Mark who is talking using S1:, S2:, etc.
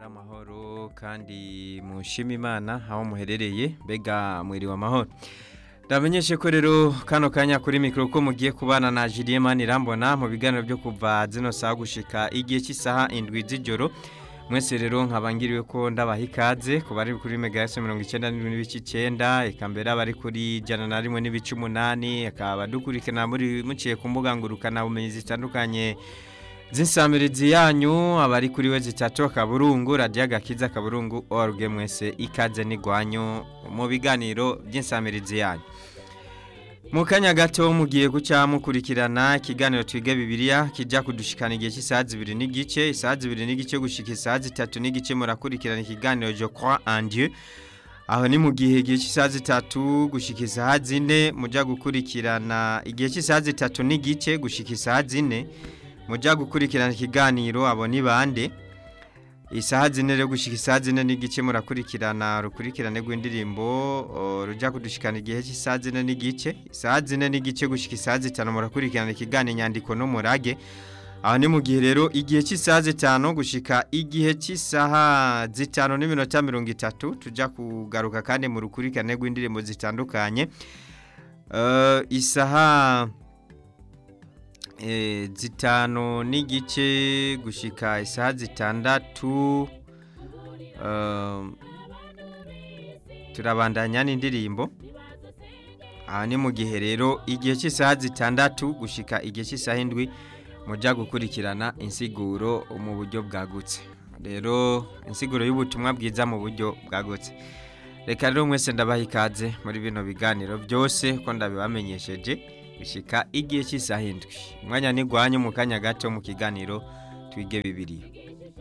S1: amahoro kandi mushima imana aho muherereye mbega mwiriwe amahoro ndamenyeshe ko rero kano kanya kuri mikoro ko mugiye kubana na Julien Manirambona mu biganiro byo kuva zino saha gushika igihe cy'isaha indwi z'ijoro mwese rero nkabangiriwe ko ndabaha ikaze ku bari kuri megahertz mirongo icyenda n'ibice icyenda eka mbere abari kuri jana na rimwe n'ibice umunani akaba dukurikirana muri muciye ku mbuga ngurukanabumenyi zitandukanye z'insamirizi yanyu abari kuri we zitatu akaburungu radiyo agakiza akaburungu org mwese ikaze n'igwanyu mu biganiro by'insamirizi yanyu mu kanya gato mugiye guca mukurikirana ikiganiro twiga bibiliya kijya kudushikana igihe cy'isaha zibiri n'igice isaha zibiri n'igice gushika isaha zitatu n'igice murakurikirana ikiganiro je croix en dieu aho ni mu gihe igihe cy'isaha zitatu gushika isaha zine mujya gukurikirana igihe cy'isaha zitatu n'igice gushika isaha zine mujya gukurikirana ikiganiro abo ni bande isaha zine rero gushika isaha zine n'igice murakurikirana rukurikirane rw'indirimbo rujya kudushikana igihe cy'isaha zine n'igice isaha zine n'igice gushika isaha zitanu murakurikirana ikiganiro inyandiko n'umurage aho ni mu gihe rero igihe cy'isaha zitanu gushika igihe cy'isaha zitanu n'iminota mirongo itatu tujya kugaruka kandi mu rukurikirane rw'indirimbo zitandukanye isaha zitanu n'igice gushika isaha zitandatu turabandanya n'indirimbo aha ni mu gihe rero igihe cy'isaha zitandatu gushika igihe cy'isaha indwi mujya gukurikirana insiguro mu buryo bwagutse rero insiguro y'ubutumwa bwiza mu buryo bwagutse reka rero mwese ndabaha ikaze muri bino biganiro byose ko ndabibamenyesheje bishika igihe cy'isaha indwi umwanya ntigwanye mu kanya gato mu kiganiro twige bibiri